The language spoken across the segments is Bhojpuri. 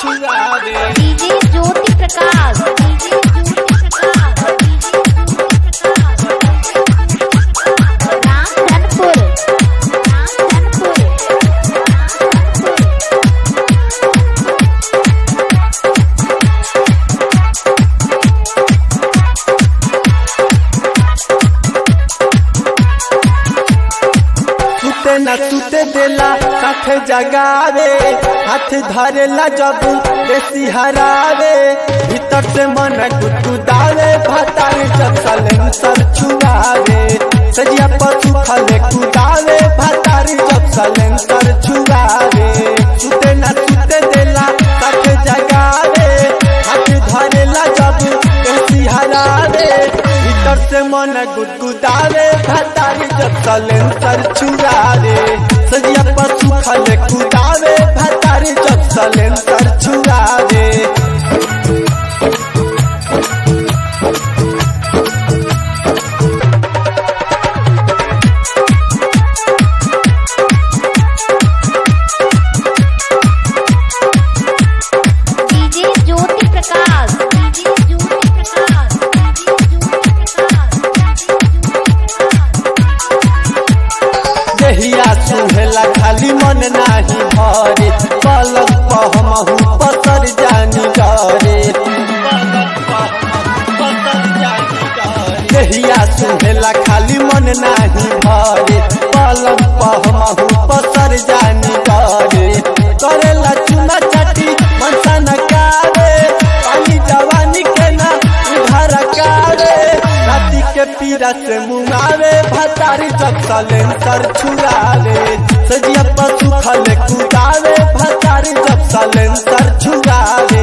छुआवे डीजे ज्योति प्रकाश डीजे ज्योति प्रकाश राम धनपुर राम धनपुर सुते न सुते देला साथ जगावे हाथ धरेला जब बेसी हरावे भीतर से मन गुदगुदावे भतार जब सलेंसर छुआवे सजिया पशु खले कुदावे भतार जब सलेंसर छुआवे सुते न सुते देला साथ जगावे हाथ धरेला जब बेसी हरावे भीतर से मन गुदगुदावे भतारी जब सलेंसर छुआवे सजिया पशु खले कुदावे भतारी जब सलेंसर छुआवे DJ Jyoti Prakash DJ Jyoti Prakash DJ Jyoti Prakash जहिया सुहेला खाली मन नाही भरे पलक पहमहु पसर जानी डरे जहिया सुहेला खाली मन नाही भरे पलक पहमहु पसर जानी डरे करेला चुना चाटी मनसा नकारे पानी जवानी के ना उधार कारे राती के पीरा से मुंगावे भतारी जब सलेंसर छुआवे सजिया पशु खले कुदावे भतारी जब सलेंसर छुआवे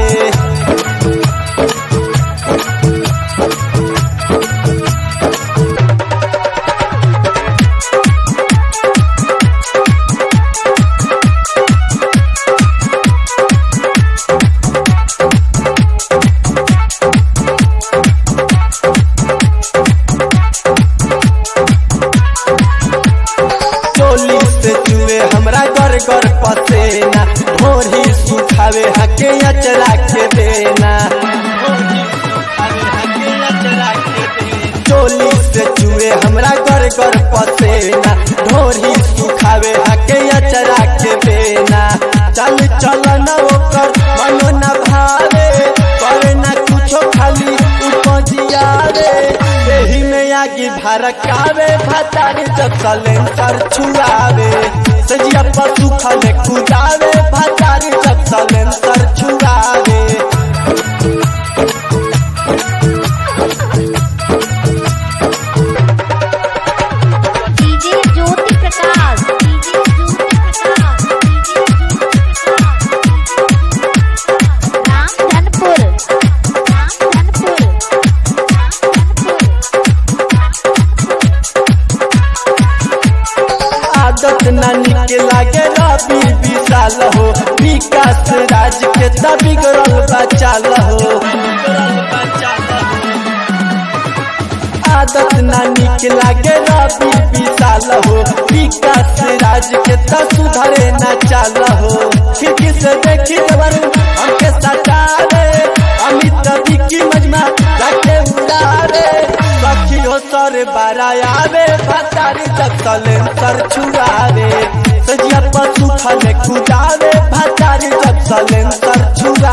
चोली से चुए हमरा गर गर पसेना भोरी सुखावे हके अचरा के देना चोली से चुए हमरा गर गर पसेना ढोरी सुखावे हके अचरा के देना चल चल न ओकर मनो न भावे करे न कुछो खाली उपजिया रे एही में आगी भड़कावे भतारी जब सलेंसर छुआवे सजिया पशु खले कुदावे भतारी जब सलेंसर छुआवे DJ Jyoti Prakash DJ Jyoti Prakash DJ Jyoti Prakash Ram Dhanpur Ram Dhanpur आदत नानी के लागे रवि विशाल हो विकास राज के त बिगड़ल बचाल हो आदत नानी के लागे रवि विशाल हो विकास राज के त सुधरे न चाल हो खिड़की से देखी देवर हमके सटावे अमित विकी मजमा जाके उड़ावे सखी हो सर बरायावे भतारी जब सलेंसर छुआवे सजिया पशु खले कुदावे भतारी जब सलेंसर छुआवे